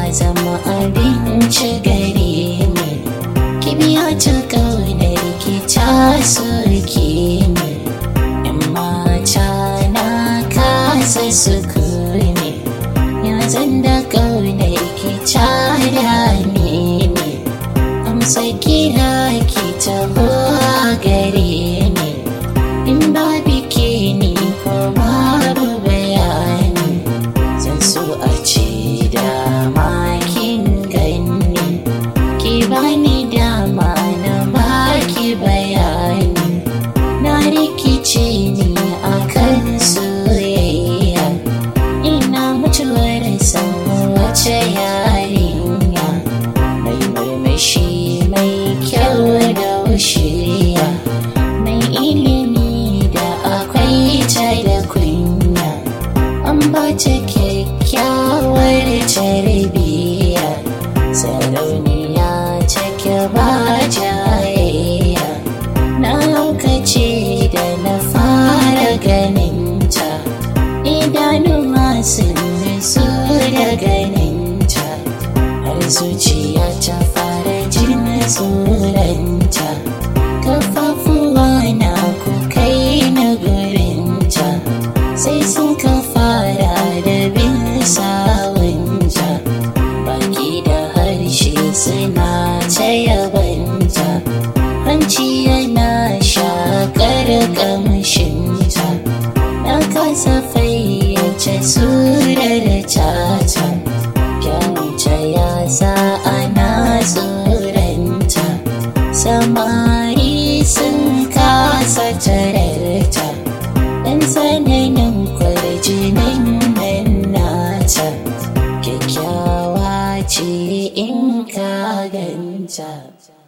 zama abinci gare ni kibiya ta ƙaunar ki ta soke ni in mata na kasa sukuni ya zan da ƙaunar ki ta dame ni amsa kira ki taho gare ni in ba bike ni ko babu bayani zan so a ce dama kin gani ki bani dama na baki bayani na rikice ni akan soyayya ina mutuwar san wace yarinya mai murmushi mai kyau da shirya mai ilimi da akwai ta da kunya an ba ta kyakkyawar tarbiyya sarauniya take ba jayayya na lokaci da na fara ganinta idanuwa sun nutsu da ganinta har zuciya ta fara jin tsoronta kafafuwa na ku kai na gurinta sai sun ka fara da bin sawunta baki da harshe suna ta yabanta hanci yana shakar kamshinta na kasa fayyace surar tata kyauta ya sa ana tsoranta samari sun kasa tararta dan tsananin kwarjinin nan nata kyakkyawa ce in ka ganta